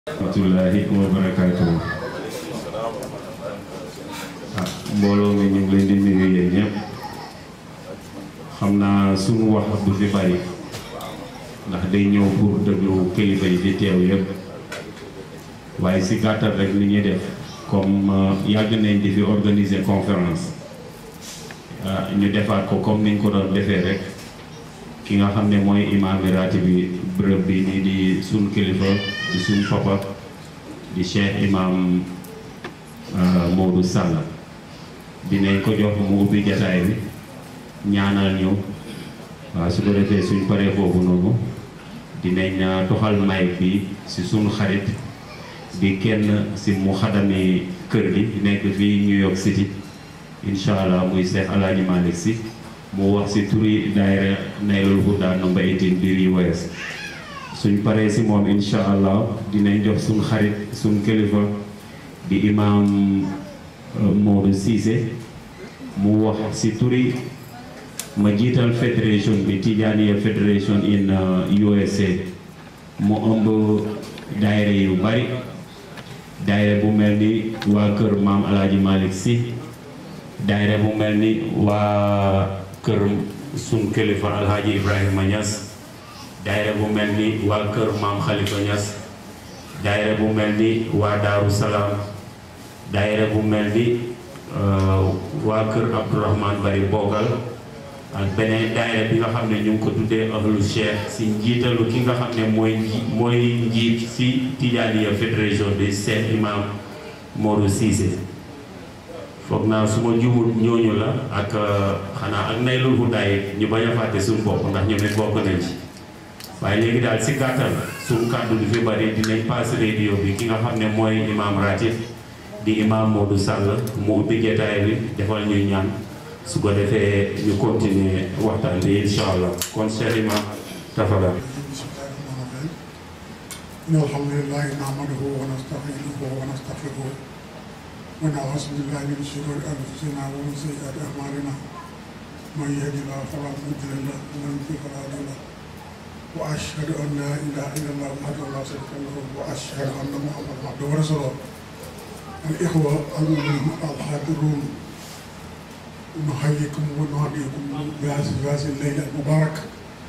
rahmatullahi wa barakaatuhu ah mbooloo mi ñu ngi leen di nuyu yéen ñëpp xam naa sunu wax du fi bari ndax day ñëw pour déglu kilifa yi di teew yëpp waaye si gàttal rek li ñuy def comme yàgg nañ di fi organiser conférence ñu defaat ko comme niñ ko doon defee rek ki nga xam ne mooy imaam raati bi bërëb bi nii di suñ kilifa di suñ papa di cheikh imam Modou Sall dinañ ko jox mu ubbi jataay bi ñaanal ñu waaw su ko defee suñ paree foofu noonu dinañ doxal mic bi si suñ xarit di kenn si mu xadami kër gi nekk fii New York City incha allah muy Cheikh Alaaji Malick si mu wax si turi daayira Naylul Huda number 18 biir US suñ paree si moom incha allah dinañ jox suñ xarit suñ kilifa di imam Modou Cissé mu wax si turi ma jiital fédération bi Tijaniya fédération in USA mu ëmb daayira yu bari daayira bu mel ni waa kër maam Alaaji Malick si daayira bu mel ni waa kër sun kilifa alhaji ibrahima Niass daayira bu mel ni waa kër maam Khalifa Niass daayira bu mel ni waa Daaru Salaam daayira bu mel ni waa kër Abdourahman Bari Bogal ak beneen daayira bi nga xam ne ñu ngi ko tuddee ahlu cheikh si njiitalu ki nga xam ne mooy mooy njiit si Tijaaniya fédération bi Cheikh imam Modou Cissé foog naa su ma juumul ñooñu la ak xanaa ak Naylul Huda ñu bañ a fàtte suñu bopp ndax ñoom it bokk nañ ci waaye léegi daal si gàttal suñu kàddu du fi bari dinañ passe radio bi ki nga xam ne mooy imam ratib di imam Modou Sall mu ubbi jotaay bi defal ñuy ñaan su ko defee ñu continuer waxtaan bi incha allah kon Cheikh imam tafadal alhamdulilah nahmaduhu wa nasta'inuhu wa nastaghfiruh ونعوذ بالله من شرور انفسنا ومن سيئات اعمالنا من يهد الله فلا مضل له ومن يضلل فلا هادي له واشهد ان لا اله الا الله وحده لا شريك له واشهد ان محمدا عبده ورسوله الاخوه المؤمنون الحاضرون نحييكم ونهديكم بهذه الليله المباركه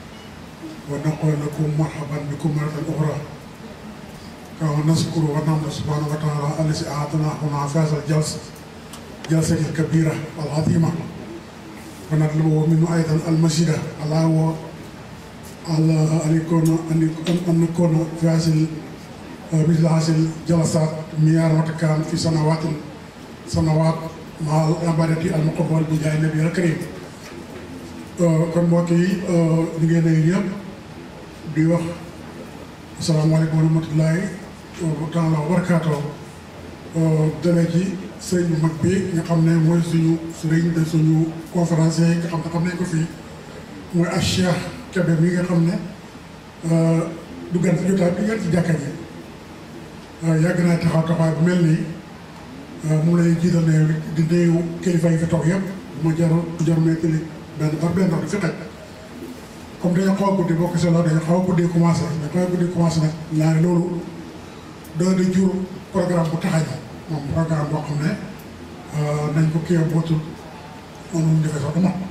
ونقول لكم مرحبا بكم مره اخرى ونشكر ونحمد سبحانه وتعالى الذي اعطانا هنا في هذا الجلسه جلسه الكبيره العظيمه ونطلب منه ايضا المزيد على هو على ان يكون ان نكون في هذه مثل هذه الجلسات مياه وتكان في سنوات سنوات مع العبادة المقبول بجاه النبي الكريم kon mbokk yi ñu ngi lay ñëpp di wax asalaamaaleykum wa rahmatullahi taala wa barakaatoo dalee ci sëriñ bu mag bi nga xam ne mooy suñu sëriñ de suñu conférencier yi nga xam ne xam nañ ko fii mooy ak Cheikh Kébé mi nga xam ne du gan ci jotaay du gan ci jàkka ji yàgg naa taxaw taxawaay bu mel nii moom lay jiital ne di nuyu kilifa yi fi toog yëpp ma jarul jarul ne tëli benn par benn du fi xaj comme dañoo xaw a guddi boo ko seetloo dañoo xaw a guddi commencé dañoo xaw a guddi commencé nag ñaari loolu dana di jur programme bu taxañ moom programme boo xam ne nañ ko kii bootul noonu ñu defee sax du mat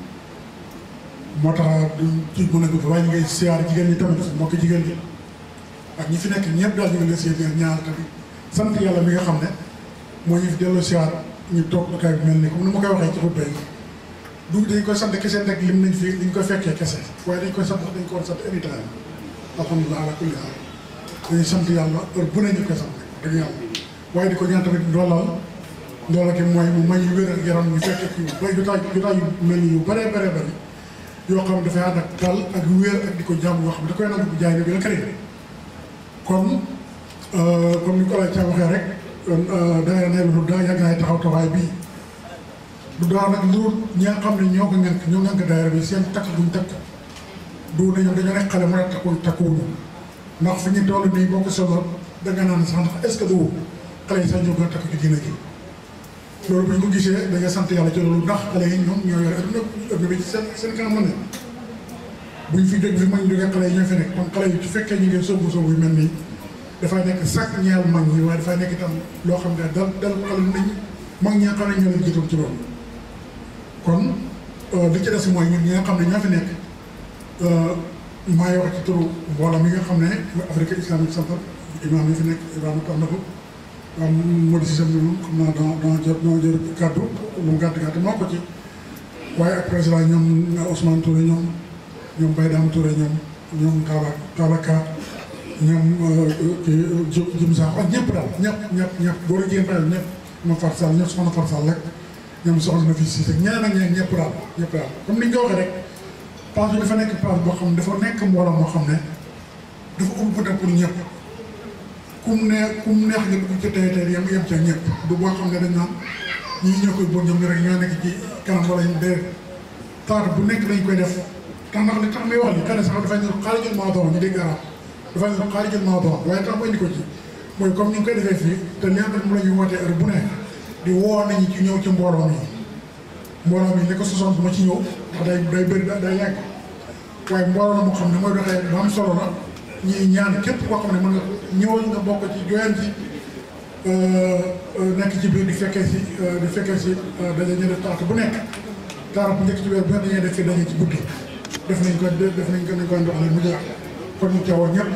moo tax duñ ci mën a gudd waaye ñu ngay siyaar jigéen ñi tamit mbokki jigéen ñi ak ñi fi nekk ñëpp daal ñu ngi leen siyaar ñaar tamit sant yàlla mi nga xam ne moo ñu fi delloo siyaar ñu toog dakaay bi mel ni comme ni ma koy waxee ci xutba yi du dañ koy sant kese rek lim nañ fi liñ koy fekkee kese waaye dañ koy sant dañ ko war sant anytime alhamdulilah ala kulli haal dañuy sant yàlla heure bu ne ñu koy sant dëgg yàlla waaye di ko ñaan tamit ndoolal ndoolal ki mooy mu may ñu wér ak yaram ñu fekkee kii yu bëri jotaay jotaay yu mel ni yu bëree bëree bëri yoo xam ne dafay ànd ak dal ak wér ak di ko jàmm yoo xam ne da koy nangu bu jaay ne bi la këree kon comme ni ko la ca waxee rek dangay ne lu daa yàgg naay taxaw taxawaay bii du daa nag lu ñi nga xam ne ñoo ko ngànk ñoo ngànk daayira bi seen takk duñ takk du ne ñoom dañoo nekk xale mën a takkul takkuwuñu ndax fi ñu toll nii boo ko solo danga naan sax ndax est-ce que du xale yi sax ñoo gën a takk ci diina ji loolu bu ñu ko gisee da nga sant yàlla ci loolu ndax xale yi ñoom ñoo yore adduna adduna bi ci seen seen kanam la ne buñ fi jóg fi mag ñu jógee xale yi ñoo fi nekk kon xale yi su fekkee ñu ngi sóobu sóobu yu mel nii dafay nekk sax ñeel mag ñi waaye dafay nekk itam loo xam ne dal dal xel nañ mag ñi nga xam ne ñoo leen jiitoon ci loolu kon li ci des mooy ñun ñi nga xam ne ñoo fi nekk maa ngi wax ci turu mbooloo mi nga xam ne Afrique Islamique Centre imaam yi fi nekk Ibrahima tax na ko waaw Modou Cissé moom xam naa dana dana jot dana jël kàddu lu mu gàtt gàtt moo ko ci waaye ak président ñoom Ousmane Touré ñoom ñoom Baye Dame Touré ñoom ñoom Kaaba Kaaba Ka ñoom kii Jim Sakho ak ñëpp daal ñëpp ñëpp ñëpp góor a jigéen bàyyi ñëpp ñoom Fatou Sall ñëpp soxna Fatou Sall rek ñoom soxna na fi Cissé ñeneen ak ñeneen ñëpp daal ñëpp daal comme ni ñu ko waxee rek place bi dafa nekk place boo xam ne dafa nekk mbooloo moo xam ne dafa ëmb peut-être pour ñëpp kum ne kum neex nga dugg ci tey tey yem yem ca ñëpp du boo xam ne dañ naan ñii ñoo koy bon ñoom ñu rek ñoo nekk ci kanam wala ñu dee taar bu nekk dañ koy def tax ndax li tax may wax li kan sax dafay ne xaarijul mawduu ñu dégg arab dafay ne xaarijul mawduu waaye tax ma indi ko ci mooy comme ni ñu koy defee fii te li nga xam ne mu la ñuy wootee heure bu ne di woo nañu ci ñëw ci mbooloo mi mbooloo mi li ko sosoon bu ma ci ñëw ndax day day bëri day yàgg waaye mbooloo la moo xam ne mooy doxee lu am solo la ñuy ñaan képp koo xam ne mën nga ñëwal nga bokk ci joyal ci nekk ci biir di fekkee si di fekkee si daje ñu def taat bu nekk taat bu njëkk ci weer bu nekk dañuy def fi daje ci guddi def nañ ko def nañ ko nañ ko ndox mu jaar kon ñu teewoon ñëpp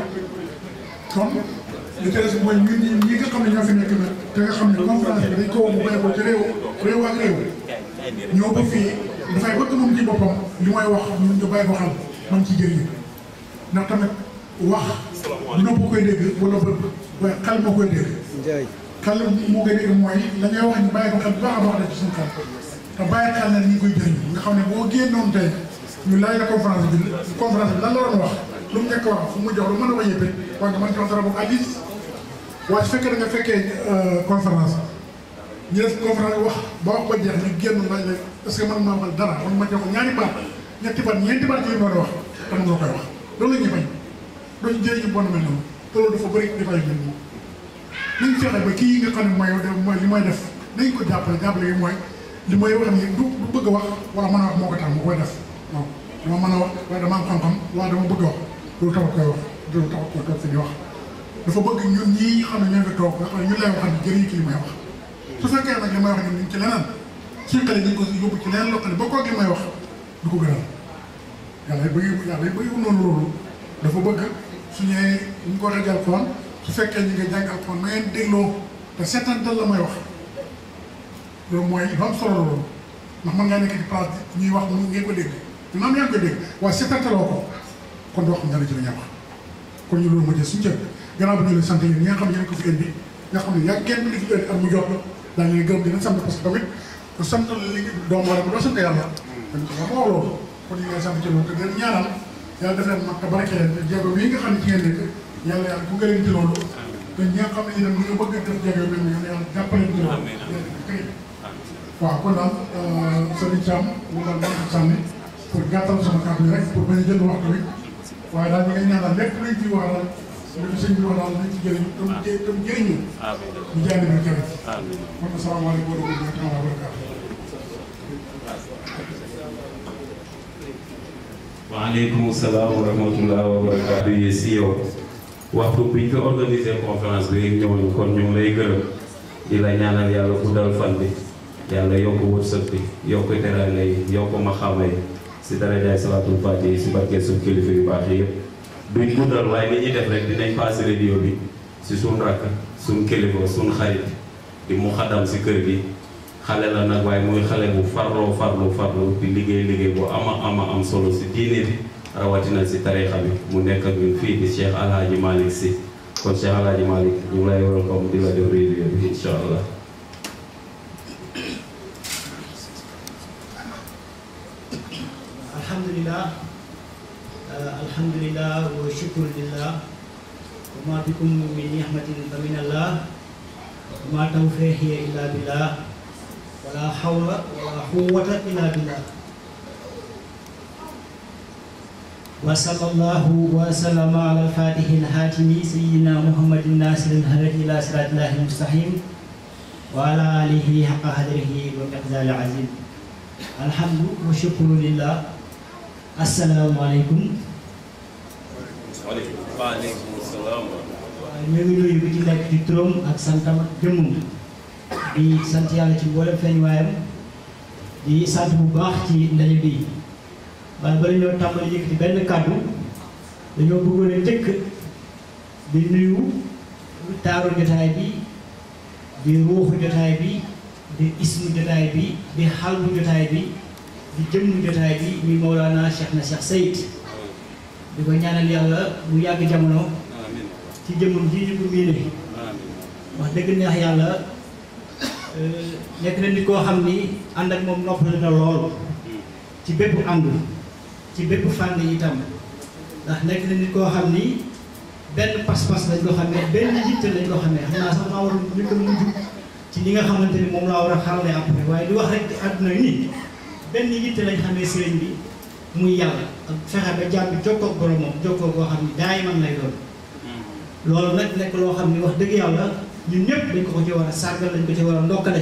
kon li ci des mooy ñun ñi ñi nga xam ne ñoo fi nekk nag te nga xam ne conférence bi dañ ko woo mu bàyyi ko ci réew réew ak réew ñoo ba fii dafay bëgg moom ci boppam li may wax ñun ñu bàyyi ko xel man ci jëriñu ndax tamit wax nopp koy dégg wala bët waaye xel moo koy dégg xel moo koy dégg mooy la ngay wax ñu bàyyi ko xel bu baax a baax ci suñu xel te bàyyi xel na ñi koy jëriñ nga xam ne boo génnoon tey ñu laaj la conférence bi conférence bi lan la doon wax lu mu njëkk wax fu mu jox lu mën a ko yëppee waaye nga mën ci wax dara boobu addis waaye su fekkee da nga fekkee conférence ñu def conférence wax ba wax ba jeex ñu génn laaj la est-ce que man maa waxal dara man ma jox ko ñaari baat ñetti baat ñeenti baat ci li mu doon wax te mën nga koy wax loolu la ñuy bañ dooñu jëriñu bon mel noonu te loolu dafa bëri dafay mel nii nañ fexe ba kii yi nga xam ne mooy mooy li may def nañ ko jàppale jàppale yi mooy li may wax ni du du bëgg a wax wala mën a wax moo ko tax mu koy def non dama mën a wax waaye dama am xam-xam waaye dama bëgg a wax loolu taxut koy wax loolu taxut koy toog fi di wax dafa bëgg ñun ñii xam ne ñoo fi toog nga xam ne ñu lay waxal jëriñ ci li may wax su fekkee nag li may wax ni ñu ngi ci leneen siqale dañ ko yóbbu ci leneen loo xam ne ba koog li may wax du ko gënal yàlla bëgg yàlla bëgg noonu loolu dafa bëgg su ñëwee ñu ko waxee alxuraan su fekkee ñu ngi jàng alxuraan ma ngeen dégloo te seetantal la may wax loolu mooy lu am solo loolu ndax mën ngaa nekk ci place ñuy wax mu ngeen ko dégg dina am yaa ngi koy dégg waaye seetantaloo ko kon doo xam dara ci la ñuy wax kon ñu loolu ma jël suñu cër gannaaw bi ñu leen sant yéen ñi nga xam ne yéen ko fi indi nga xam ne yaa kenn di fi indi at mu jot la daa leen gërëm dina sant parce que tamit ku sant li doomu aadama doo sant yàlla dañ ko wax moo loolu kon ñu ngi sant ci loolu te gën ñaanal yàlla def leen mag te barke leen te jéego bii nga xam ne ci ngeen nekk yàlla yàlla ku gërëm ci loolu te ñi nga xam ne itam ñu ngi bëgg def jéego bi ñu yàlla jàppale ci loolu waaw kon daal Serigne Thiam mu daal ma ko sànni pour gàttal sama kàddu yi rek pour bañ a jël waxtu bi waaye daal ñu ngi ñaanal lépp luñ ci wax daal li ko sëñ bi wax daal nañ ci jëriñu tam jë tam jëriñu ñu jaay bi jëriñ kon asalaamaaleykum wa rahmatulah wa barakatuh waaleykum salaam wa rahmatulah wa barakaatu yi si yow waxtu bi ñu ko organisé conférence bi rek ñëwoon kon ñu ngi lay gërëm di la ñaanal yàlla guddal fan bi yàlla yokk wërsëg bi yokk teraanga yi yokk maxaama yi si darajaay salaatul faati yi si barke suñ kilifa yu baax yi yëpp duñ guddal waaye li ñuy def rek dinañ passé radio bi si suñ rakk suñ kilifa suñ xarit di mu xadam si kër gi xale la nag waaye muy xale bu farloo farlu farlu di liggéey liggéey bu ama ama am solo si diine bi rawatina si tarixa bi mu nekk ak ñun fii di Cheikh Alhaji Malick si kon Cheikh Alhaji Malick ñu ngi lay welcome di la def radio bi incha allah alhamdulillah alhamdulillah wa shukru lillah wa ma bikum min nihmatin fa min allah wa ma tawfiqi illa billah wala hawla wala quwwata illa billah wa sallallahu wa sallama ala al-fatihi al-hatimi sayyidina muhammadin nasir al-hadi ila siratillahi al-mustaqim wa ala alihi haqqa qadrihi wa miqdari azim alhamdu wa shukru lillah assalamu alaikum waaleykum salaam waaye ñoo ngi nuyu ku ci nekk ci turam ak santam ak jëmmum di sant yàlla ci mboolem feeñ waayam di sant bu baax ci ndaje bi waaye bala ñoo tàmbali yëkkati benn kàddu dañoo bëggoon a njëkk di nuyu taaru jotaay bi di ruuxu jotaay bi di ismu jotaay bi di xalbu jotaay bi di jëmm jotaay bi muy Mawlana Cheikh na Cheikh Sayid di ko ñaanal yàlla mu yàgg jamono ci jëmmam ji ñu ko miine wax dëgg neex yàlla nekk na nit koo xam ni ànd ak moom noppal na lool ci bépp àndu ci bépp fànn itam ndax nekk na nit koo xam ni benn pas-pas lañ ko xamee benn yitte lañ ko xamee xam naa sax maa war a njëkk a mujj ci li nga xamante ni moom laa war a xarale après waaye di wax rek ci àdduna yi nii benn yitte lañ xamee sëriñ bi muy yàlla ak fexe ba jàmm bi jokkoo ak boromam jokkoo koo xam ni daay man lay doon loolu nag nekk loo xam ni wax dëgg yàlla ñun ñëpp dañ ko ko ci war a sargal dañ ko ci war a ndokkale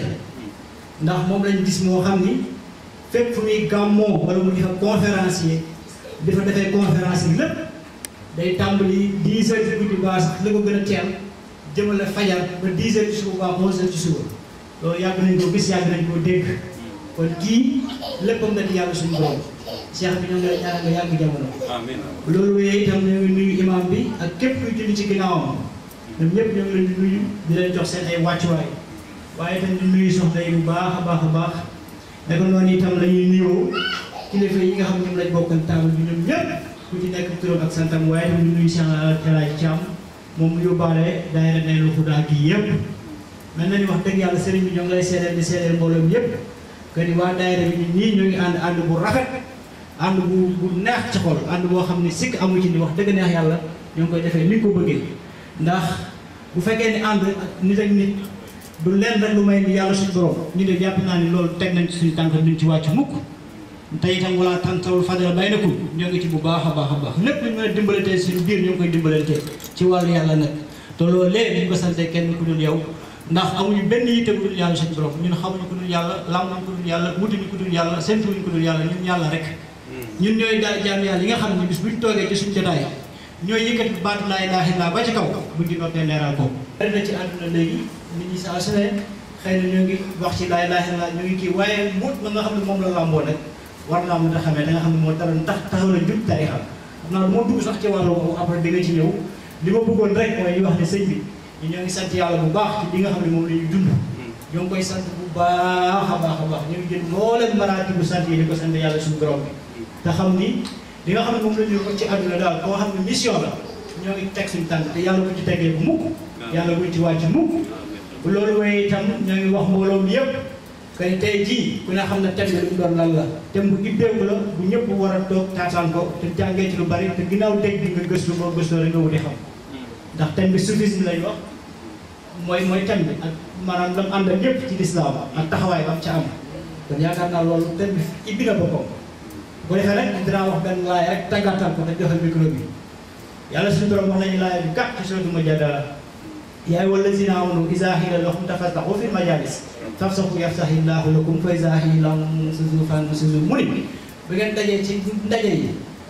ndax moom lañ gis moo xam ni fépp fu muy gàmmoo wala mu di fa conférencier di fa defee conférence yi lépp day tàmbali 10 heures ci guddi baa sax la ko gën a teel jëmale fajar ba 10 heures ci suba baa 11 heures ci suba loolu yàgg nañ ko gis yàgg nañ koo dégg kon kii léppam na di yàlla suñu borom cheikh bi ñoo ngi lay ñaanal nga yàgg jamono loolu wéyee itam ñoo ngi nuyu imam bi ak képp kuy julli ci ginnaawam ñoom ñëpp ñoo ngi leen di nuyu di leen jox seen ay wàccuwaay waaye itam di nuyu soxna yi bu baax a baax a baax naka noonu itam la ñuy nuyoo kilifa yi nga xam ne ñoom lañ bokkal taabal bi ñoom ñëpp ku ci nekk turam ak santam waaye itam di nuyu Cheikh El Hadj Thiam moom mu yóbbaale daayira Naylu Huda gi yëpp mel na ni wax dëgg yàlla sëriñ bi ñoo ngi lay seedeel di seedeel mbooloo mi yëpp que ni waa daayira bi ñun ñii ñoo ngi ànd ànd bu rafet ànd bu bu neex ci xol ànd boo xam ne sikk amu ci ni wax dëgg neex yàlla ñoo ngi koy defee ni ko bëggee ndax bu fekkee ni ànd nit ak nit du leen rek lu may ni yàlla suñu borom ñu de jàpp naa ni loolu teg nañ ci suñu tànk duñ ci wàcc mukk te itam wala tàntawul fadala baynakum ñoo ngi ci bu baax a baax a baax lépp luñ mën a dimbalante suñu biir ñoo ngi koy dimbalante ci wàllu yàlla nag te loolu léegi ñu ko sante kenn ku dul yow ndax amuñu benn yitte ku dul yàlla suñu borom ñun xamuñu ku dul yàlla làmmuñu ku dul yàlla wutuñu ku dul yàlla séntuñu ku dul yàlla ñun yàlla rek ñun ñooy daal jaam yàlla yi nga xam ne bis buñ toogee ci suñu jotaay ñooy yëkkati baatu laa ilaaha illa ba ci kaw buñ di noppee leeral ko bari na ci àdduna léegi nit ñi saa su ne xëy na ñoo ngi wax ci laa ilaaha illa ñoo ngi kii waaye mut ma nga xam ne moom la làmboo nag war naa mën a xamee da nga xam ne moo dara tax taxaw na jub tarixa xam naa moo dugg sax ci wàllu boobu après di nga ci ñëw li ma bëggoon rek mooy ñu wax ne sëñ bi ñu ñoo ngi sant yàlla bu baax ci li nga xam ne moom la ñuy dund ñoo ngi koy sant bu baax a baax a baax ñu ngi jël mbooleem maraati bu sant yi di ko sant yàlla suñu borom bi te xam ni li nga xam ne moom la ñu ko ci àdduna daal koo xam ne mission la ñoo ngi teg suñu tànk te yàlla bu ci tegee bu mukk yàlla buñ ci wàcc mukk bu loolu waaye itam ñoo ngi wax mbooloo mi yëpp kay tey jii ku ne xam ne thème bi lu mu doon lan la thème bu ibbeeku la bu ñëpp war a toog taataan ko te jàngee ci lu bari te ginnaaw dégg bi nga gëstu boo gëstoo rek nga wuti xam ndax thème bi soufisme lay wax mooy mooy thème bi ak maanaam lam ànd ak yëpp ci lislaam ak taxawaay bam ca am kon yaakaar naa loolu thème bi ibbi na boppam bu defee rek dinaa wax benn laay rek tàggatal ko te joxe micro bi yàlla suñu borom wax nañu laay bi gàtt ci sootu Mujaadala yaa ayyuha llazina amanu izaa qiila lakum tafassahu fil majaalis fafsahu yafsahi llaahu lakum fa izaa qiila unsizu fansizu mu ni bu ngeen dajee ci ndaje yi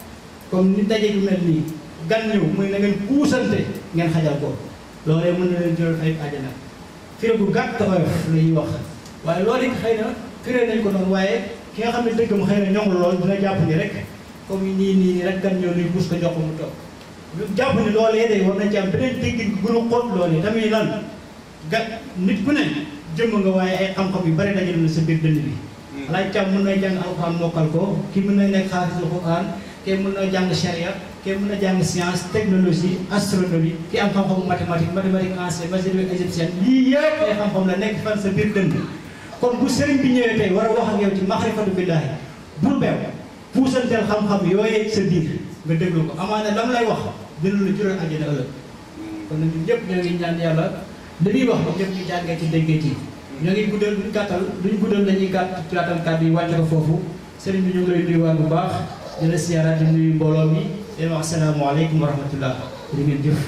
comme ni ndaje yu mel nii gan ñëw muy na ngeen puusante ngeen xajal ko loolee mën na leen jural ay àjjana firi bu gàtt oyof la ñuy wax waaye loolu it xëy na firee nañ ko noonu waaye ki nga xam ne dëgg mu xëy na ñoŋul lool dina jàpp ni rek comme nii nii nii rek gan ñëw luy puus ko jox ko mu toog ñu jàpp ni loolee day war nañ ci am beneen déggin bu gën a xóot loolee tamit lan ga nit ku ne jëmm nga waaye ay xam-xam yu bari dajale na sa biir dënn bi alaaj càm mën na jàng alxuraan mokkal ko ki mën na nekk xaafisul alxuraan kii mën na jàng charia kii mën na jàng science technologie astronomie ki am xam-xamu mathématique mathématique ancienne mathématique égyptienne lii yëpp ay xam-xam la nekk fan sa biir dënn kon bu sëriñ bi ñëwee tey war a wax ak yow ci maxrifatu billaahi bul beew puusanteel xam-xam yooyee sa biir nga déglu ko amaana lam lay wax dina la jural àjjana ëllëg kon nag ñun ñëpp ñoo ngi ñaan yàlla li muy wax ba ñëpp ñu jàngee ci déggee ci ñoo ngi guddal duñ gàttal duñ guddal dañuy gàtt gàttal kàddu yi wàcce ko foofu sëriñ bi ñu ngi lay nuyuwaat bu baax di la siyaaraat di nuyu mbooloo mi di wax asalaamaaleykum wa rahmatullah di ngeen jëf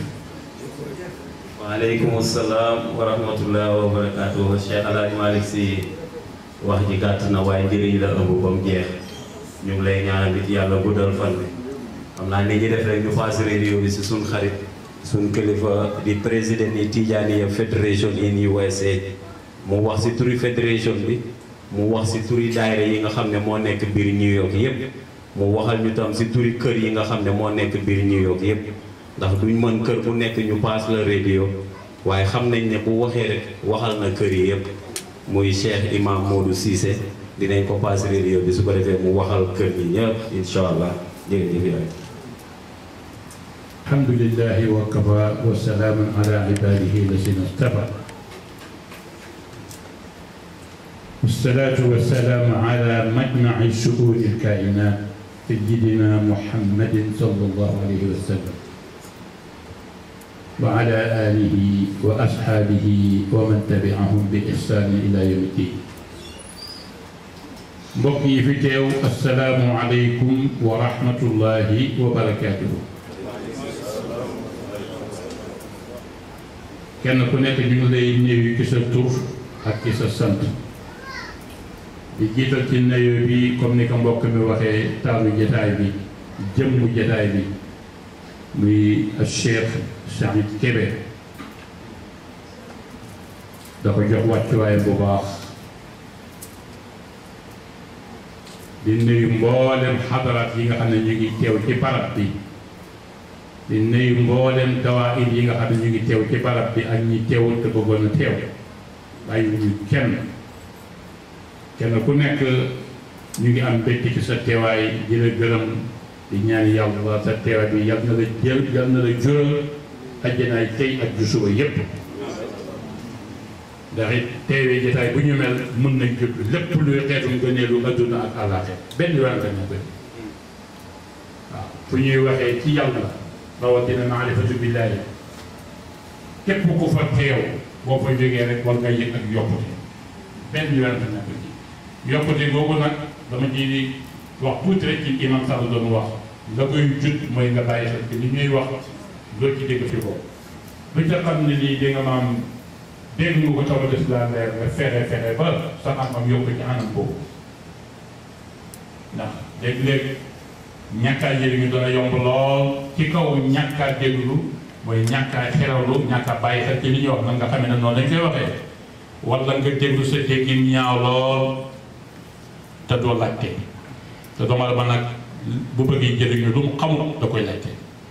waaleykum salaam wa rahmatullah wa barakaatu Cheikh El Hadj Malick Sy wax ji gàtt na waaye njëriñ la ëmb ba mu jeex ñu ngi lay ñaanal nit yàlla guddal fan bi xam naa ni ñi def rek ñu faas radio bi si suñ xarit suñ kilifa di président ni Tijaniya Federation in USA mu wax si turi fédération bi mu wax si turi daayira yi nga xam ne moo nekk biir New York yépp mu waxal ñu tam si turi kër yi nga xam ne moo nekk biir New York yépp ndax duñ mën kër bu nekk ñu paas la radio waaye xam nañ ne bu waxee rek waxal na kër yi yépp muy Cheikh Imam Modou Cissé dinañ ko paas radio bi su ko defee mu waxal kër yi ñëpp incha allah jërëjëf yaay الحمد لله وكفى وسلام على عباده الذين اصطفى والصلاة والسلام على مجمع شؤون الكائنات سيدنا محمد صلى الله عليه وسلم وعلى آله وأصحابه ومن تبعهم بإحسان إلى يوم الدين mbokk yi fi teew asalaamu aleykum wa rahmatullahi wa barakaatuhu kenn ku nekk ñu ngi lay nuyu ci sa tur ak ci sa sant di jiital ci nuyu bi comme ni ko mbokk mi waxee taalu jataay bi jëmmu jataay bi muy Cheikh Saïd Kébé da ko jox wàccuwaay bu baax di nuyu mboolem xadaraat yi nga xam ne ñu ngi teew ci barab bi di nuyu mboolem dawaayir yi nga xam ne ñu ngi teew ci barab bi ak ñi teewul te bëggoon a teew bàyyi ñu kenn kenn ku nekk ñu ngi am mbégte ci sa teewaay di la gërëm di ñaan yàlla sa teewaay bi yal na la jël yal na la jural ajjanaay tey ak ju suba yépp ndax it teewee jotaay bu ñu mel mën nañ jot lépp luy xeetu ngëneelu adduna ak àllaaxira benn yoon nga ñu waaw fu ñuy waxee ci yàlla rawatina maarifatu billaahi képp ku fa teew boo fa jógee rek war nga yëg ak yokkute benn yoon nga nekk ci yokkute googu nag dama ci di wax tuuti rek ci imam Sall doon wax la koy jut mooy nga bàyyi xel ci li ñuy wax loolu ci dégg fi ko lu ca xam ne lii di nga maam dégg nga ko taw des la leer nga fexe fexe ba sa xam-xam yokk ci anam boobu ndax léeg-léeg ñàkkaa jëriñu dana yomb lool ci kaw ñàkkaa déglu mooy ñàkkaa xerawlu ñàkkaa bàyyi xel ci li ñuy wax nag nga xamee ne noonu lañ koy waxee wala nga déglu sa déggin ñaaw lool te doo laajte te doomu aadama nag bu bëggee jëriñu lu mu xamul da koy laajte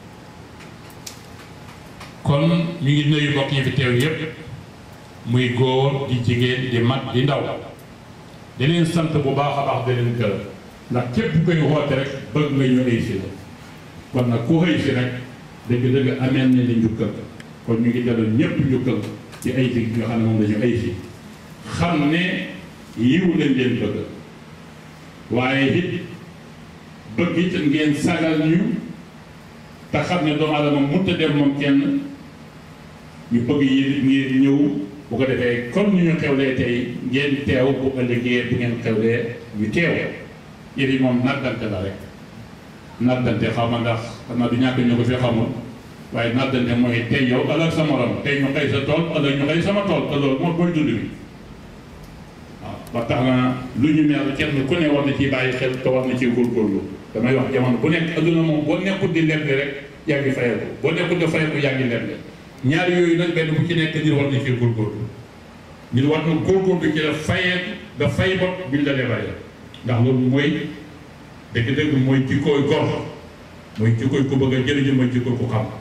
kon ñu ngi nuyu mbokk ñi fi teew yépp muy góor di jigéen di mag di ndaw di leen sant bu baax a baax di leen gërëm ndax képp koy woote rek bëgg nga ñu ay si la kon nag ku xëy si rek dëgg-dëgg ameel na li njukkal kon ñu ngi delloo ñépp njukkal ci ay si nga xam ne moom dañu ay si xam ne yiw lañ leen bëgg waaye it bëgg it ngeen sagal ñu te xam ne doomu aadama mënut a dem moom kenn ñu bëgg yi ngeen ñëw bu ko defee comme ni ñu xewlee tey ngeen teew bu ëllëgee bu ngeen xewlee ñu teew yéen yi moom naddante la rek naddante xaw ma ndax xam naa du ñàkk ñu ko fi xamul waaye naddante mooy tey yow ëllëg sa morom tey ñu xëy sa tool ëllëg ñu xëy sama tool te loolu mooy booy dund bi waaw ba tax na lu ñu mel kenn ku ne war na ciy bàyyi xel te war na ciy góorgóorlu damay wax jamono bu nekk adduna moom boo nekkul di leble rek yaa ngi fayeeku boo nekkul di fayeeku yaa ngi leble ñaar yooyu nag benn bu ci nekk nit war na ci góorgóorlu nit war na góorgóorlu ci la fayeeku nga fay bot buñ la lebalee ndax loolu mooy dëgg-dëgg mooy jikkooy gor mooy jikkooy ku bëgg a jëriñu mooy jikkooy ku xam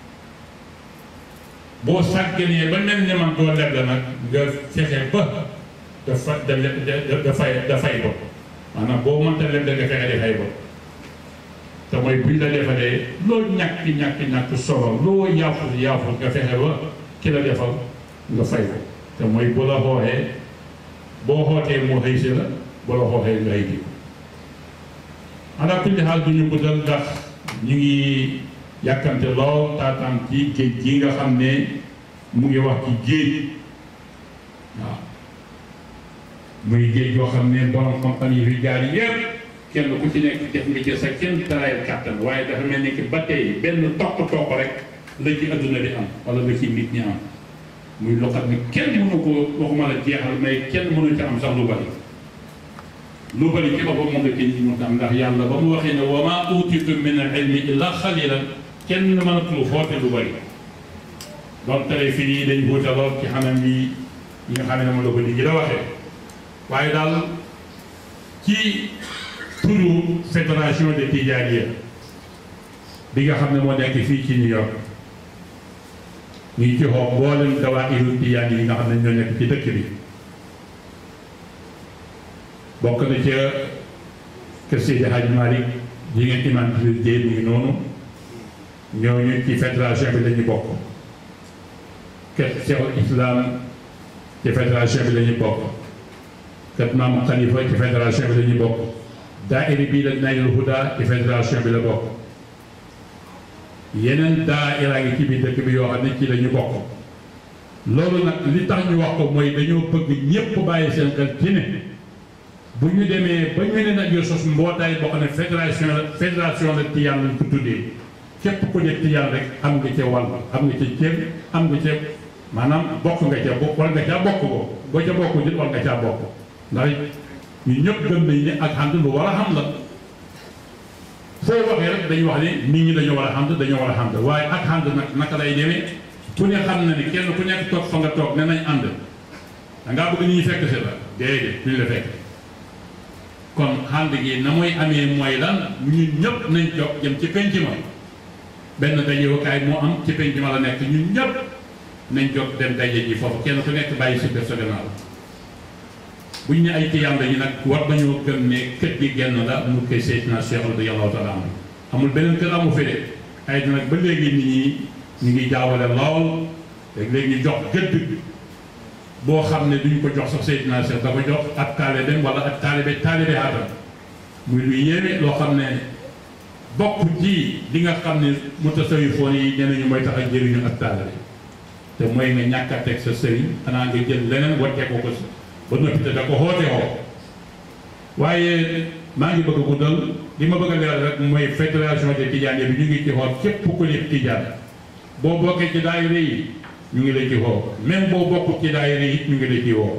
boo sàgganee ba mel ni man doo leble nag nga fexe ba dafa da da fay da fay bot maanaam boo mënta leble nga fexe di fay bot te mooy buñ la defalee loo ñàkk ñàkk ñàkk solo loo yaafus yaafus nga fexe ba ki la defal nga fay ko te mooy bu la xooxee boo xootee moo xëy si la bu la xooxee nga xëy ji ala kulli xaal du ñu guddal ndax ñu ngi yàkkante lool taataan ci géej gi nga xam ne mu ngi wax ci géej waaw muy géej goo xam ne borom xam-xam yi fi jaar yépp kenn ku ci nekk def nga ci sa kenn taraayal kàttan waaye dafa mel ni ki ba tey benn toq toq rek la ci adduna di am wala la ci nit ñi am muy loo xam ne kenn mënu ko waxuma la jeexal mais kenn mënu ci am sax lu bari lu bari ci boppam moom la kenn ñi mënut am ndax yàlla ba mu waxee ne wa maa utiitum min al ilmi illa xalilan kenn mënatul xoote lu bari doon tere fii nii dañ wuute lool ci xanam yi yi nga xam ne moom la ko nit ñi da waxee waaye daal ci turu fédération de Tidianiya bi nga xam ne moo nekk fii ci New York ñu ngi ci xoo mboolem dawaa'iru Tijaan yi nga xam ne ñoo nekk ci dëkk bi bokk na ca kër Seydi Hadj Malick yi ngeen imam bi Dieye mi ngi noonu ñooñu ci fédération bi la ñu bokk kër Cheikhul Islam ci fédération bi la ñu bokk kër Maam Khalifa ci fédération bi la ñu bokk daayira bii la Naylul Huda ci fédération bi la bokk yeneen daayira ngi ci biir dëkk bi yoo xam ne ci la ñu bokk loolu nag li tax ñu wax ko mooy dañoo bëgg ñépp bàyyi seen xel ci ne bu ñu demee ba ñu ne nag yoo sos mbootaay boo xam ne fédération la fédération la Tijaan lañ ko tuddee képp ku nekk Tijaan rek am nga ca wàll am nga ca ceeb am nga ca maanaam bokk nga ca bokk war nga caa bokk ko boo ca bokk nit war nga caa bokk ndax ñu ñëpp gëm nañ ne ak ànd lu war a xam la foo waxee rek dañuy wax ne nit ñi dañoo war a ànd dañoo war a ànd waaye ak ànd nag naka lay demee ku ne xam na ni kenn ku nekk toog fa nga toog ne nañ ànd da ngaa bëgg nit ñi fekk si la déedéet duñ la fekk kon ànd gi na muy amee mooy lan ñun ñëpp nañ jóg jëm ci penc ma benn dajewukaay moo am ci penc ma la nekk ñun ñëpp nañ jóg dem daje ji foofu kenn ku nekk bàyyi si def sa gannaaw bu ñu ne ay tiyaan lañu nag war nañoo gëm ne kër gi genn la mu koy Seydina Cheikh radiyallahu taala anhu amul beneen kër amu fi de ay nag ba léegi nit ñi ñu ngi jaawale lool léegi ñu jox gëdd boo xam ne duñ ko jox sax Seydina Cheikh da ko jox ak taalibeem wala ak taalibe taalibe aadam muy lu yéeme loo xam ne bokk ci li nga xam ne mutasawifoon yi ñeneen ñu mooy tax a jëriñu ak taalibe te mooy nga ñàkk a teg sa sëriñ xanaa nga jël leneen wàccee ko ko ba noppi te da ko xoote woo waaye maa ngi bëgg a guddal li ma bëgg a leeral rek mooy fédération des Tidiane bi ñu ngi ci xool képp ku nekk Tidiane boo bokkee ci daayira yi ñu ngi la ci woo même boo bokkut ci daayira yi ñu ngi la ci woo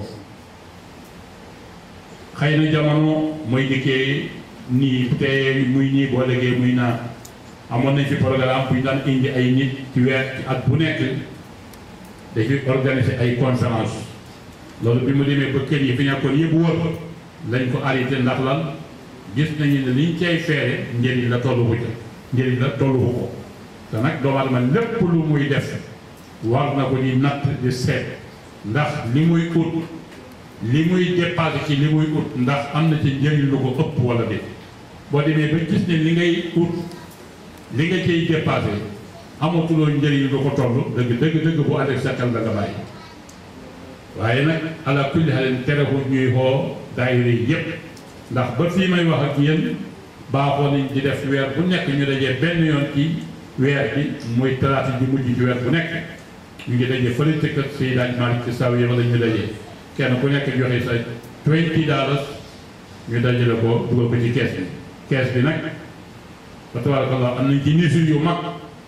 xëy na jamono mooy dikkee nii te muy nii boo léegi muy naa amoon nañ fi programme bu ñu daan indi ay nit ci weer ci at bu nekk dafi organiser ay conférence loolu bi mu demee ba kër yi fi nekkoon yëpp wër lañ ko arrêté ndax lan gis nañu ne liñ cay feere njëriñ la tollu ko njëriñ la tollu ko te nag doomu aadama lépp lu muy def war na ko di natt di seet ndax li muy ut li muy dépassé ci li muy ut ndax am na ci njëriñ lu ko ëpp wala déet boo demee ba gis ne li ngay ut li nga cay dépassé amatuloo njëriñ lu ko toll dëgg dëgg dëgg bu ànd ak sa xel da nga bàyyi waaye nag ala kulli xalin terewul ñuy xoo daayira yi yépp ndax ba fii may wax ak yéen baaxoo nañ di def weer bu nekk ñu dajee benn yoon ci weer bi muy talaata ji mujj ci weer bu nekk ñu ngi dajee fële ca kër Seydi Hadji Malick ci saw yi wala ñu dajee kenn ku nekk joxe sa twenty dollars ñu dajale ko dugal ko ci kees bi kees bi nag fa tabarakallah am nañ ci nisir yu mag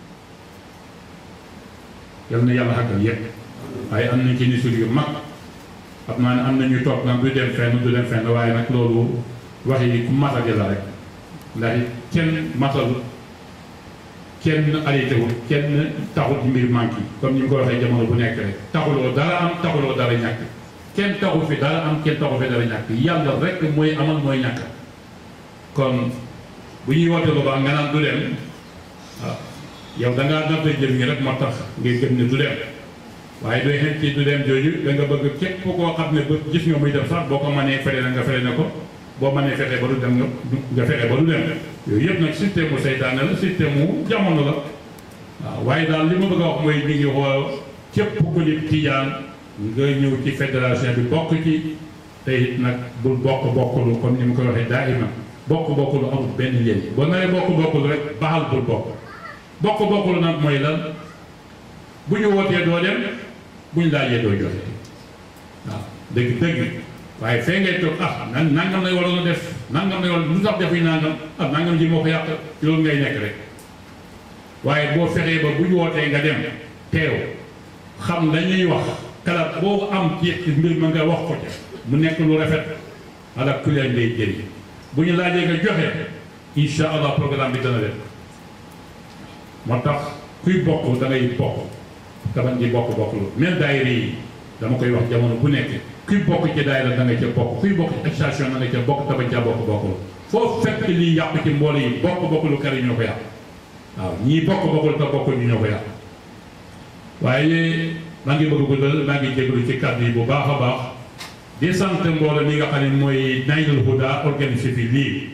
yal na yàlla xàggal yépp waaye am nañ ci nisir yu mag xam naa ne am na ñuy toog nag du dem fenn du dem fenn waaye nag loolu wax yi ku matadi la rek ndax kenn matal kenn arrêté wul kenn taxul ci mbir manqué comme ni ñu ko waxee jamono bu nekk rek taxuloo dara am taxuloo dara ñàkk kenn taxul fi dara am kenn taxul fi dara ñàkk yàlla rek mooy amal mooy ñàkk kon bu ñuy woote lu baax nga naan du dem waaw yow da ngaa natt jëm ñi rek moo tax ngay gëm ne du dem waaye doy xen ci du dem jooju da nga bëgg képp koo xam ne ba gis nga muy dem sax boo ko mënee fere na nga fere na ko boo mënee fexe ba du dem nga nga fexe ba du dem yooyu yëpp nag système mu seytaane la système mu jamono la waaw waaye daal li ma bëgg a wax mooy mi ngi woo képp ku di tijaan nga ñëw ci fédération bi bokk ci te it nag bul bokk bokkulu comme ni mu koy waxee daa iman bokk bokkulu amul benn njëriñ boo naree bokk bokkulu rek baxal bul bokk bokk bokkulu nag mooy lan bu ñu wootee doo dem bu ñu laajee doo joxe waaw dëgg dëgg waaye fee ngay toog ah nan nangam lay waroon a def nangam lay waroon lu tax defuñ nangam ah nangam ji moo ko yàq loolu ngay nekk rek waaye boo fexee ba bu ñu wootee nga dem teew xam la ñuy wax kalaat boo am ci mbir ma nga wax ko ca mu nekk lu rafet ala kuleen lay jëriñ bu ñu laajee nga joxe insha allah programme bi dana dem moo tax kuy bokk da ngay bokk te bañ di bokk bokk lu même daayira yi dama koy wax jamono bu nekk kuy bokk ci daayira da nga ca bokk kuy bokk ci association da nga ca bokk te bañ caa bokk bokk lu foo fekk lii yàq ci mboole yi bokk bokk lu kër yi ñoo ko yàq waaw ñii bokk bokkul te bokk ñu ñoo ko yàq waaye maa ngi bëgg a guddal maa ngi jégalu ci kàddu yi bu baax a baax di sant mbooloo mi nga xam ne mooy Naylul Huda organisé fi lii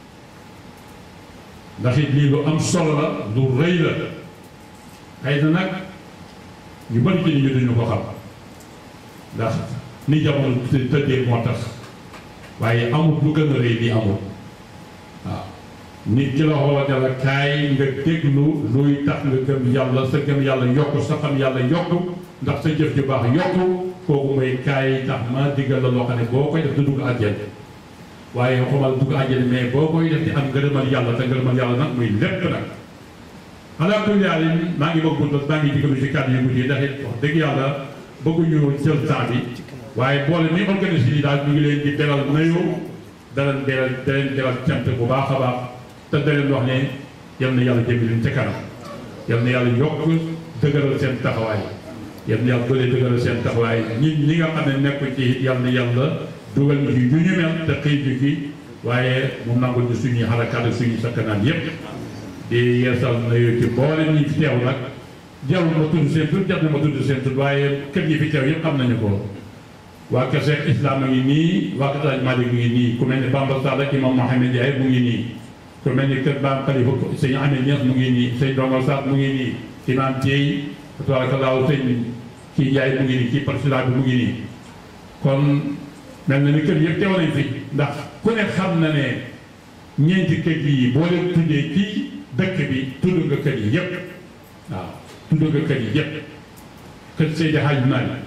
ndax it lii lu am solo la lu rëy la xëy na nag ñu bari ci nit ñi duñu ko xam ndax ni jamono tëddee moo tax waaye amul lu gën a rëy lii amul waaw nit ki la xool ne la kaay nga déglu luy tax nga gëm yàlla sa gëm yàlla yokku sa xam yàlla yokku ndax sa jëf ju baax yokku kooku mooy kaay tax ma diggal la loo xam ne boo koy def du dugg àjjana waaye xomal dugg àjjana mais boo koy def di am ngërëmal yàlla te ngërëmal yàlla nag muy lépp nag ala kulli haal maa ngi bëgg guddal maa ngi digalu ci kàddu yu guddi ndax it wax dëgg yàlla bëgguñu jël temps bi waaye boole ni organisé yi daal ñu ngi leen di beral nayu daleen beral daleen beral cant bu baax a baax te daleen wax ne yal na yàlla jëmi leen ca kanam yal na yàlla yokk dëgëral seen taxawaay yal na yàlla doole dëgëral seen taxawaay ñi ñi nga xam ne nekk ci yal na yàlla dugal ñu ci ñu ñu mel te xëy ñu ci waaye mu nangul ñu suñuy xarakaat ak suñuy sakkanaan yépp di yeesal nayu ci boole ñi fi teew nag jarul ma tudd seen tur jar na ma tudd seen tur waaye kër yi fi teew yëpp xam nañu ko waa kër Cheikh Islam a ngi nii waa kër Alaaji Malick mu ngi nii ku mel ni Bamba Sall ak imam Mohamed Ndiaye mu ngi nii ku mel ni kër Baam Khalifa sëñ Amee Niass mu ngi nii sëñ Dongal Sarr mu ngi nii imam Dieye tabarakallahu sëñ kii Ndiaye mu ngi nii kii président bi mu ngi nii kon mel na ni kër yëpp teew nañ fi ndax ku ne xam na ne ñeenti kër yi boo leen tuddee ci dëkk bi tudd nga kër yi yëpp waaw tudd nga kër yi yëpp kër Seydi Hadj Malick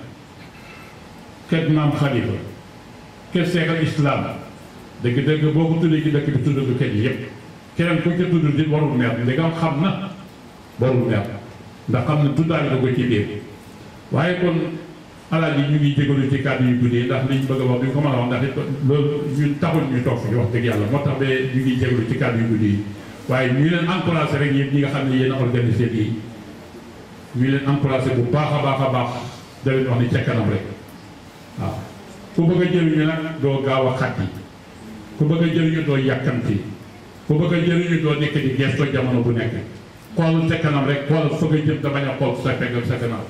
kër Maam Khalifa kër Seex al Islam dëgg-dëgg boo ko tuddee ci dëkk bi tudd nga kër yi yëpp keneen ku ca tudd di warul meer ndegam xam na warul meer ndax xam na tuddaale ko ci biir waaye kon alaaji ñu ngi jégalu ci kàddu yu guddee ndax liñ bëgg a wax duñ ko mën a wax ndax it loolu ñun taxul ñu toog fi wax dëgg yàlla moo tax ba ñu ngi jégalu ci kàddu yu guddee yi waaye ñu leen encouragé rek yéen ñi nga xam ne yéen a organisé yi ñu leen encouragé bu baax a baax a baax da leen wax ni ca kanam rek waaw ku bëgg a jëriñu nag doo gaaw a xat yi ku bëgg a jëriñu doo yàkkamti ku bëgg a jëriñu doo nekk di gesto jamono bu nekk xool sa kanam rek xool fa nga jëm te bañ a xool sa pegg sa kanam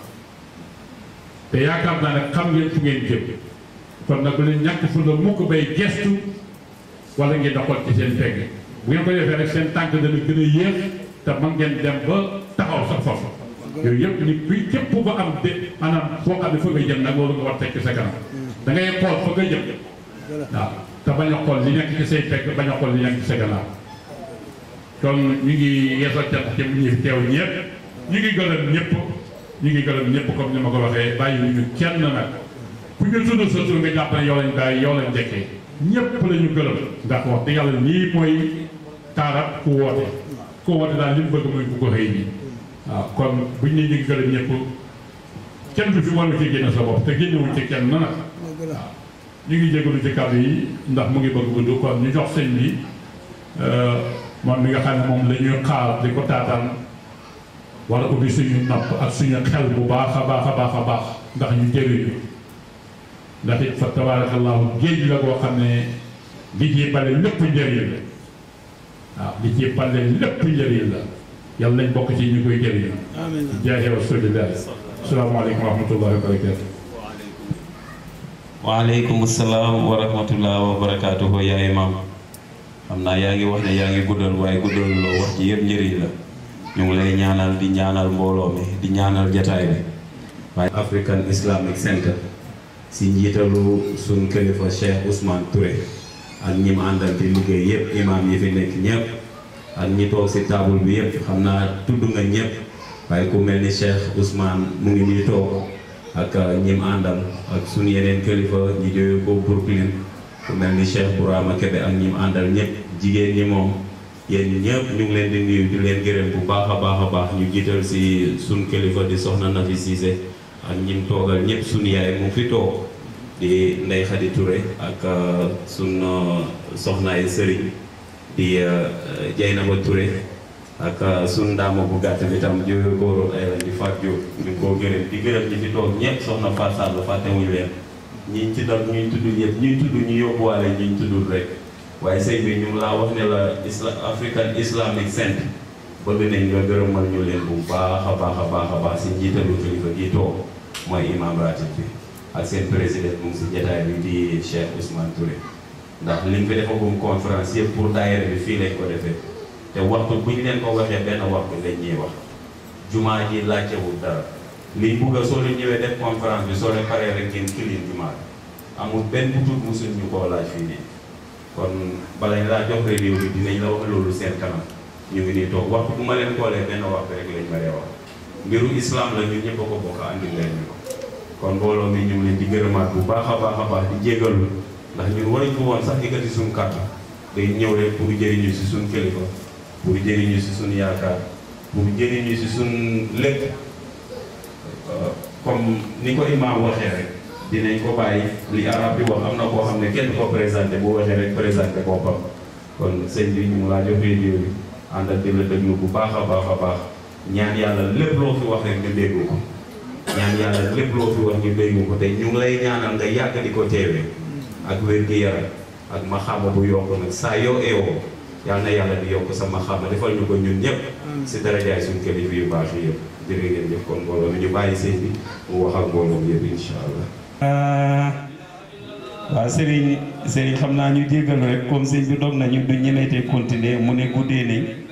te yaakaar naa ne xam ngeen fu ngeen jëm kon nag bu leen ñàkk fu la mukk bay gestu wala ngeen da xool ci seen pegg bu ngeen ko defee rek seen tànk dana gën a yéex te man ngeen dem ba taxaw sa foofu yooyu yëpp ni kuy képp ba am de maanaam foo xam ne fa nga jëm nag loolu nga war tekki sa kanam da ngay xool fa nga jëm waaw te bañ a xool li nekk ci say pegg bañ a xool li nekk ci sa gannaaw kon ñu ngi yeesal cant ci ñi fi teew ñëpp ñu ngi gërëm ñëpp ñu ngi gërëm ñëpp comme ni ma ko waxee bàyyi ñu kenn nag ku ñu tudd sa tur nga jàpp ne yow lañ bàyyi yow lañ njëkkee ñëpp la ñu gërëm ndax wax dëgg yàlla lii mooy taarab ku woote ku woote daal li mu bëgg mooy ku ko xëy nii waaw kon buñ ne ñu ngi gërëm ñëpp kenn du fi war ci génne sa bopp te génnewuñ ci kenn na nag waaw ñu ngi jégalu ci kàddu yi ndax mu ngi bëgg gudd kon ñu jox sëñ bi moom mi nga xam ne moom la ñuy xaar di ko taataan wala ubbi suñu nopp ak suñu xel bu baax a baax a baax a baax ndax ñu jëriñu ndax it fa tabarakallahu géej la koo xam ne li ci bale lépp njëriñ la waaw li ci bale lépp njëriñ la yàlla nañ bokk ci ñu koy jëriñu jaahi rasulillah asalaamaaleykum wa rahmatullahi wa barakatu waaleykum salaam wa rahmatullah wa barakaatuhu yaa imam xam naa yaa ngi wax ne yaa ngi guddal waaye guddal loo wax ji yëpp njëriñ la ñu ngi lay ñaanal di ñaanal mbooloo mi di ñaanal jataay bi waaye African Islamic Center si njiitalu suñ kilifa Cheikh Ousmane Touré ak ñi mu àndal di liggéey yëpp imam yi fi nekk ñëpp ak ñi toog si table bi yëpp xam naa tudd nga ñëpp waaye ku mel ni Cheikh Ousmane mu ngi nii toog ak ñi mu àndal ak suñu yeneen kilifa ñi jóge ko Brooklyn ku mel ni Cheikh Bourama Kebe ak ñi mu àndal ñëpp jigéen ñi moom yéen ñëpp ñu ngi leen di nuyu di leen gërëm bu baax a baax a baax ñu jiital si suñ kilifa di soxna Nafi Cissé ak ñi mu toogal ñëpp suñu yaay mu fi toog di Ndey Xadi Touré ak suñ soxnaay sëriñ di Jaynaba Touré ak sun ndaama bu gàtt bi tam jóge góoru ay la di faat jóg ñu ngi koo gërëm di gërëm ñi fi toog ñëpp soxna Fatou Sall fàttewuñu leen ñiñ ci dal ñuy tudd yëpp ñuy tudd ñu yóbbuwaale ñuñ tuddul rek waaye sëñ bi ñu ngi laa wax ne la isla African Islamic Center bëgg nañ nga gërëmal ñu leen bu baax a baax a baax a baax si njiitalu kilifa gi toog mooy imam ratib bi ak seen président mu ngi si jotaay bi di Cheikh Ousmane Touré ndax liñ fi defagum conférence yëpp pour daayira bi fii lañ ko defee te waxtu bu ñu leen ko waxee benn waxtu lañ ñuy wax jumaa ji laajtewul dara liñ bugg a soo leen ñëwee def conférence bi soo leen paree rek ngeen kilin jumaa bi amul benn bu tuut musuñ ñu koo laaj fii nii kon balañ laa jox réew bi dinañ la wax loolu seen kanam ñu ngi nii toog waxtu bu ma leen koolee benn waxtu rek lañ ma dee wax mbiru islam la ñun ñëpp a ko bokk andi leen ñu ko kon mbooloo mi ñu ngi leen di gërëmaat bu baax a baax a baax di jégalu ndax ñun waruñ ko woon sax yëkkati suñu kàddu day ñëw rek pour jëriñu si suñu kilifa pour jëriñu si suñu yaakaar pour jëriñu si suñu lépp comme ni ko imaam waxee rek dinañ ko bàyyi li arab bi wax am na koo xam ne kenn ko présenté bu waxee rek présenté boppam kon sëñ bi ñu ngi laa jox vidéo bi ànd ak di la déglu bu baax a baax a baax ñaan yàlla lépp loo fi wax rek ñu déggu ko ñaan yàlla lépp loo fi wax ñu déggu ko te ñu ngi lay ñaanal nga yàgg di ko teewee ak wér gi yaram ak maxaama bu yokk nag saa yoo eewoo yal na yàlla di yokk sa maxaama defal ñu ko ñun ñëpp si darajaay suñu kilifa yu baax yi yëpp jërë ngeen jëf kon mbooloo mi ñu bàyyi sëñ bi mu wax ak mbooloo mi yëpp incha allah. waaw Serigne Serigne xam naa ñu jéggal rek comme sëñ bi dog nañu du ñemeetee continuer mu ne guddee nañ